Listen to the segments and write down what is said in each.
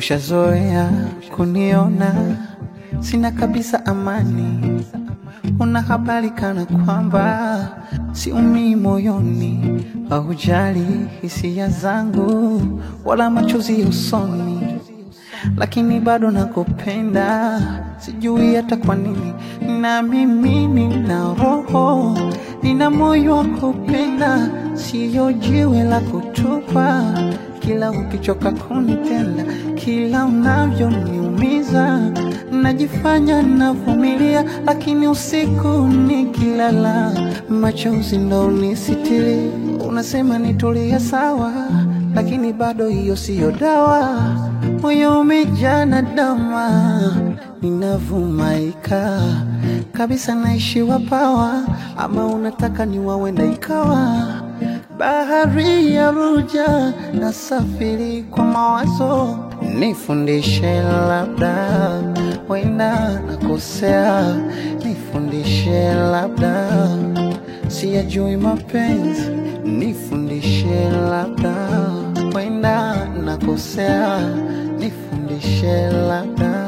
Ushazoea kuniona sina kabisa amani, una habari kana kwamba siumii moyoni, haujali hisia zangu wala machozi usoni, lakini bado nakupenda, sijui hata kwa nini. Na mimi nina roho, nina moyo wa kupenda, siyo jiwe la kutupa kila ukichoka kunitenda, kila unavyoniumiza, najifanya navumilia, lakini usiku nikilala, machozi ndo unisitiri. Unasema nitulie sawa, lakini bado hiyo siyo dawa. Moyo umejaa na dama, ninavumaika kabisa, naishiwa pawa, ama unataka niwawenda ikawa bahari ya ruja na safiri kwa mawazo, nifundishe labda, wenda nakosea, nifundishe labda, siyajui mapenzi, nifundishe labda, wenda nakosea, nifundishe labda.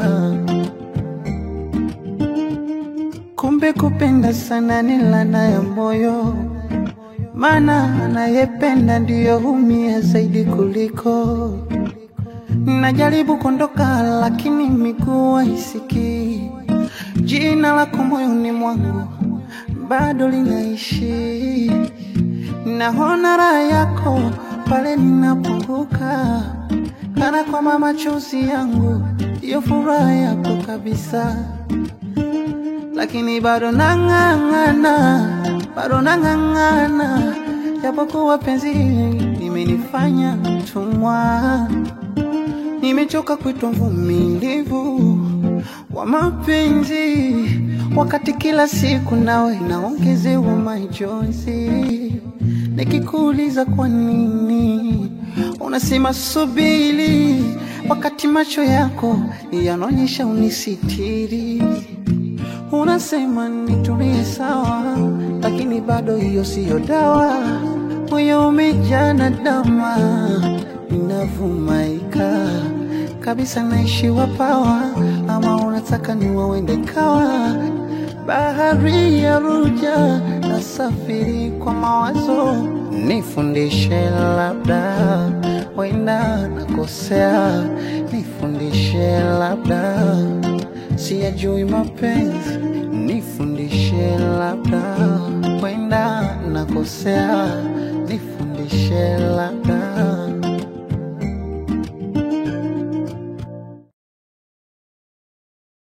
Kumbe kupenda sana ni laana ya moyo maana anayependa ndiyo humia zaidi kuliko. Najaribu kuondoka, lakini miguu haisikii. Jina lako moyoni mwangu bado linaishi. Naona raha yako pale ninapunguka, kana kwamba machozi yangu ndiyo furaha yako kabisa lakini bado nang'ang'ana, bado nang'ang'ana, japokuwa penzi limenifanya mtumwa. Nimechoka kuitwa mvumilivu wa mapenzi, wakati kila siku nawe naongezewa majonzi. Nikikuuliza kwa nini, unasema subiri, wakati macho yako yanaonyesha unisitiri. Unasema nitulie sawa, lakini bado hiyo siyo dawa. Moyo umejaa na dama, ninavumaika kabisa, naishiwa pawa, ama unataka niwawende kawa bahari ya ruja na safiri kwa mawazo, nifundishe labda, wenda nakosea, nifundishe labda siyajui mapenzi, nifundishe labda, wenda nakosea, nifundishe labda.